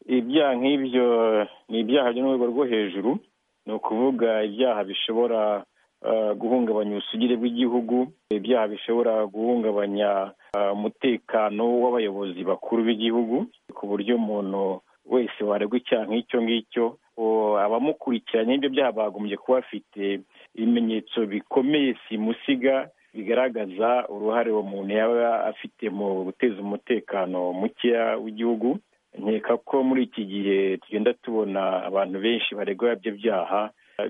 ibyaha nk'ibyo ni ibyaha byo mu rwego rwo hejuru ni ukuvuga ibyaha bishobora guhungabanya ubusugire bw'igihugu ibyaha bishobora guhungabanya umutekano w'abayobozi bakuru b'igihugu ku buryo umuntu wese waregwa icyaha nk'icyo ngicyo abamukurikiranye ibyo byaha bagombye kuba bafite ibimenyetso bikomeye simusiga bigaragaza uruhare uwo muntu yaba afite mu guteza umutekano mukeya w'igihugu nkeka ko muri iki gihe tugenda tubona abantu benshi baregwa ibyo byaha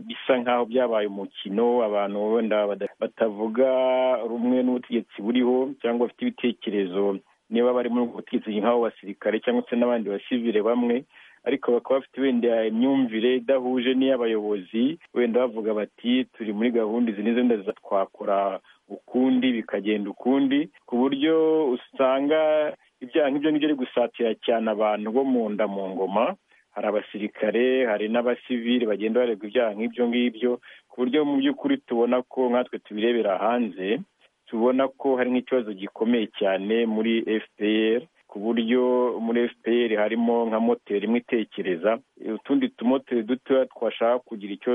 bisa nk'aho byabaye umukino abantu wenda batavuga rumwe n'ubutegetsi buriho cyangwa bafite ibitekerezo niba bari muri ubwo butegetsi nk'abo basirikare cyangwa se n'abandi basivire bamwe ariko bakaba bafite wenda imyumvire idahuje n'iy'abayobozi wenda bavuga bati turi muri gahunda izi n'izo wenda twakora ukundi bikagenda ukundi ku buryo usanga ibyaha nk'ibyo ngibyo ari gusatira cyane abantu bo mu nda mu ngoma hari abasirikare hari n'abasivili bagenda baregwa ibyaha nk'ibyo ngibyo ku buryo mu by'ukuri tubona ko nkatwe tubirebera hanze tubona ko hari nk'ikibazo gikomeye cyane muri fpr ku buryo muri fpr harimo nka moteri imwe itekereza utundi tumoteri dutoya twashaka kugira icyo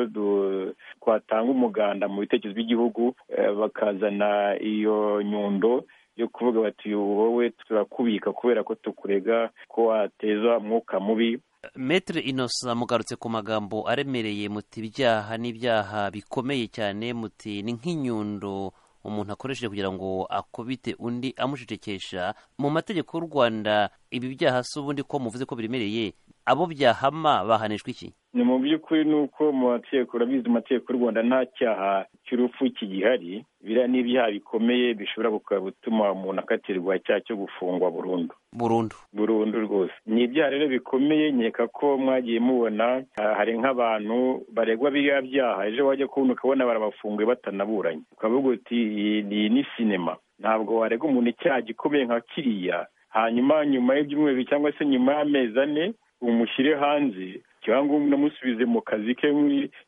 twatanga umuganda mu bitekerezo by'igihugu bakazana iyo nyundo yo kuvuga bati wowe turakubika kubera ko tukurega ko wateza umwuka mubi Maître Innocent mugarutse ku magambo aremereye muti ibyaha n'ibyaha bikomeye cyane muti ni nk'inyundo umuntu akoresheje kugira ngo akubite undi amucecekesha mu mategeko y'u Rwanda ibi byaha si ubundi ko muvuze ko biremereye abo byahama bahanishwa iki ni mu by'ukuri ni uko mu mategeko urabizi mu mategeko y'u Rwanda nta cyaha cy'urupfu kigihari biriya ni ibyaha bikomeye bishobora gutuma umuntu akatirwa icyaha cyo gufungwa burundu burundu burundu rwose ni ibyaha rero bikomeye nkeka ko mwagiye mubona hari nk'abantu baregwa biriya byaha ejo wajya kubona ukabona barabafunguye batanaburanye ukavuga uti iyi ni sinema ntabwo waregwa umuntu icyaha gikomeye nka kiriya hanyuma nyuma y'ibyumweru cyangwa se nyuma y'amezi ane umushyire hanze cyangwa unamusubize mu kazi ke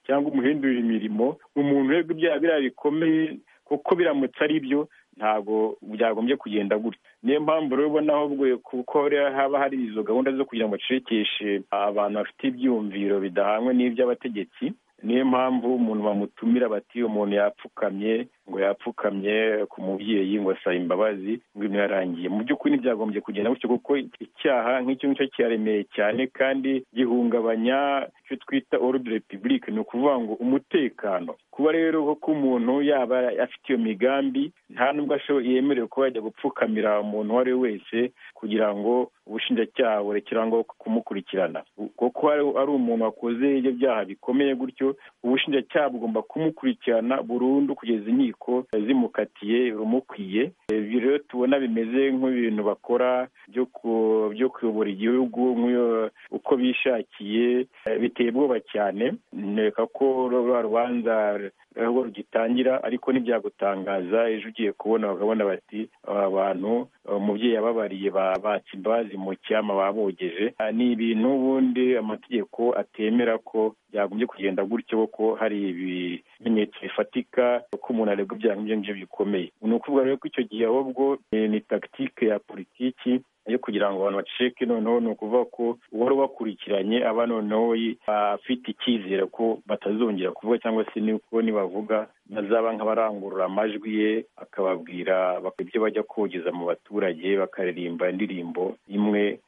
cyangwa umuhindurire imirimo umuntu uregwa ibyaha biriya bikomeye kuko biramutse ari byo ntabwo byagombye kugenda gutya niyo mpamvu rero ubona ahubwo kuko haba hari izo gahunda zo kugira ngo bacecekeshe abantu bafite ibyiyumviro bidahangwe n'iby'abategetsi niyo mpamvu umuntu bamutumira bati umuntu yapfukamye ngo yapfukamye ku mubyeyi ngo asaba imbabazi ngo ibintu yarangiye mu by'ukuri ntibyagombye kugenda gutyo kuko icyaha nk'icyo ngicyo kiraremeye cyane kandi gihungabanya icyo twita orudi repubulike ni ukuvuga ngo umutekano kuba rero ko umuntu yaba afite iyo migambi nta nubwo yemerewe kuba yajya gupfukamira umuntu uwo ari we wese kugira ngo ubushinjacyaha burekera ngo kumukurikirana kuko ari umuntu wakoze ibyo byaha bikomeye gutyo ubushinjacyaha bugomba kumukurikirana burundu kugeza inkiko ko zimukatiye rumukwiye ibyo rero tubona bimeze nk'ibintu bakora byo kuyobora igihugu uko bishakiye biteye ubwoba cyane neka ko rwa rubanza aho rugitangira ariko ntibyagutangaza ejo ugiye kubona bakabona bati aba bantu umubyeyi yababariye batse imbabazi mu cyama babogeje ni ibintu ubundi amategeko atemera ko byagombye kugenda gutyo kuko hari ibimenyetso bifatika ko umuntu aregwa ibyaha nk'ibyo ngibyo bikomeye ni ukuvuga rero ko icyo gihe ahubwo ni takitike ya politiki yo kugira ngo abantu baceceke noneho ni ukuvuga ko uwari ubakurikiranye aba noneho afite icyizere ko batazongera kuvuga cyangwa se n'uko nibavuga bazaba nk'abarangurura amajwi ye akababwira ibyo bajya kogeza mu baturage bakaririmba indirimbo imwe